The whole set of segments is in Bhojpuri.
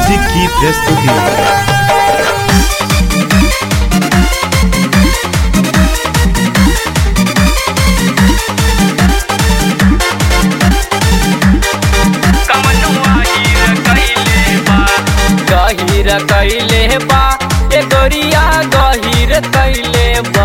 म्यूजिक की प्रस्तुति गहिर कैले बा ए गोरिया गहिर कैले बा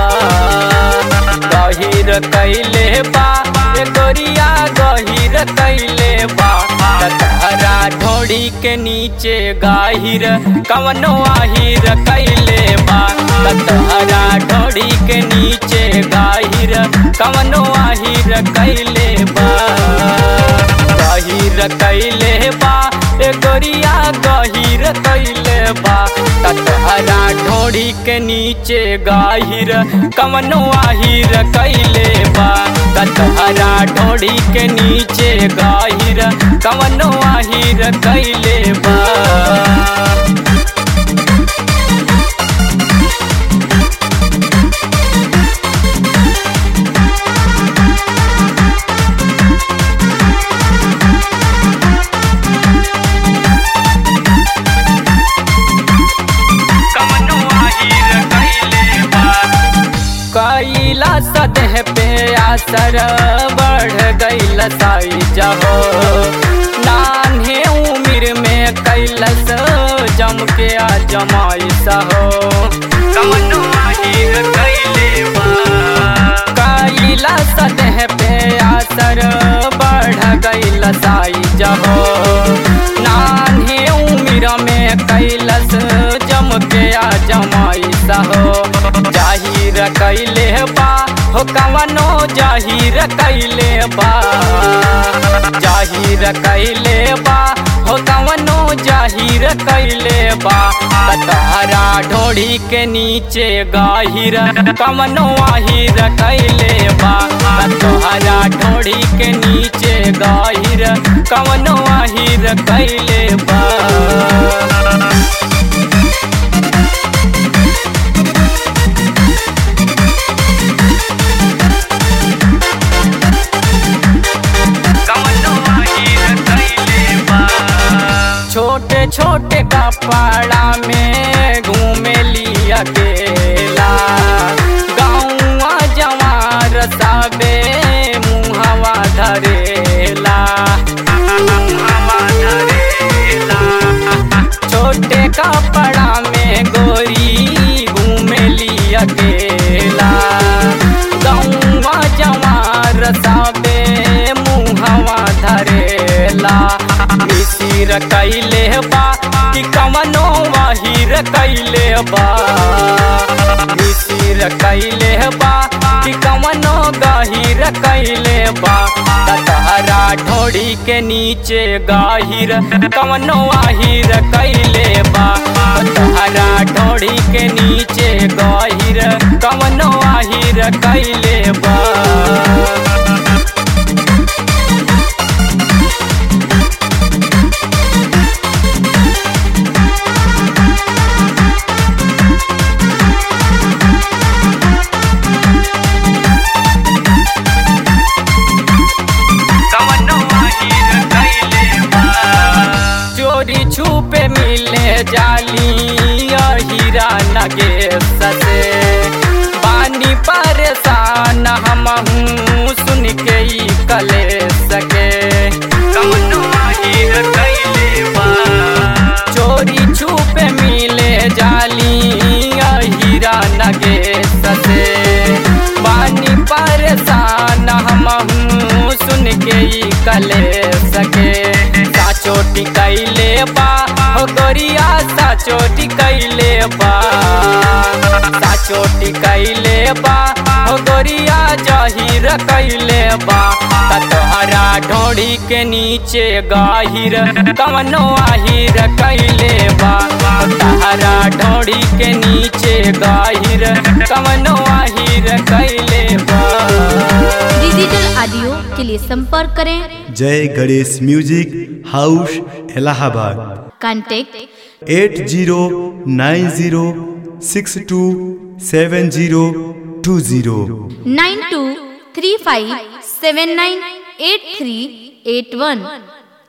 गहिर कैले बा ए गोरिया गहिर कैले बा तहरा ढोड़ी के नीचे गाहिर कवनो आहिर कैले बा तहरा ढोड़ी के नीचे गाहिर कवनो आहिर कैले बा गहिर कैले बा ए गोरिया गहिर कैले बा ततहरा ढोड़ी के नीचे गाहिर कवनो आहिर कैले बा ततहरा ढोड़ी के नीचे गाहिर कवनो आहिर कैले बा कैला सतह पे असर बढ़ गईल साइज हो नान्हे उम्र में कैलस जम के आ जमाइस हो कमनो आहिर कैले बा कैला सतह पे असर बढ़ गईल साइज हो नान्हे उम्र में कैलस जम के आ जमाइस हो जाहिर कैले बा हो कवनो जाहिर कैले बा जाहिर कैले बा हो कवनो जाहिर कैले बा तहरा ढोड़ी के नीचे गाहिर कवनो आहिर कैले बा तहरा ढोड़ी के नीचे गाहिर कवनो आहिर कैले बा छोटे छोटे कपड़ा में घूमे लिया गेला गाँवा जवार साबे मुहवा धरेला मुहवा धरेला छोटे कपड़ा में गोरी घूमे लिया गेला गाँवा जवार साबे मुहवा धरेला मिसिर कैले बा कि कमनो वाहिर कैले बा मिसिर कैले बा कि कमनो गाहिर कैले बा तहरा ढोड़ी के नीचे गाहिर कमनो आहिर कैले बा तहरा ढोड़ी के नीचे गाहिर कमनो आहिर कैले बा चोरी छुपे मिले जाली हीरा नगे ससे पानी परेशान हम हूँ सुन के ही कले सके कमनो आहिर कैले बा चोरी छुपे मिले जाली हीरा नगे ससे पानी परेशान हम हूँ सुन के ही कले सके चोटी कैले बा हो गोरिया सा चोटी कैले बा सा चोटी कैले बा हो गोरिया जहिर कैले बा तोहरा ढोड़ी के नीचे गाहिर कवनो आहिर कैले बा तोहरा ढोड़ी के नीचे गाहिर कवनो आहिर कैले बा डिजिटल ऑडियो के लिए संपर्क करें जय Ganesh music house Allahabad contact eight zero nine zero six two seven zero two zero nine two three five seven nine eight three eight वन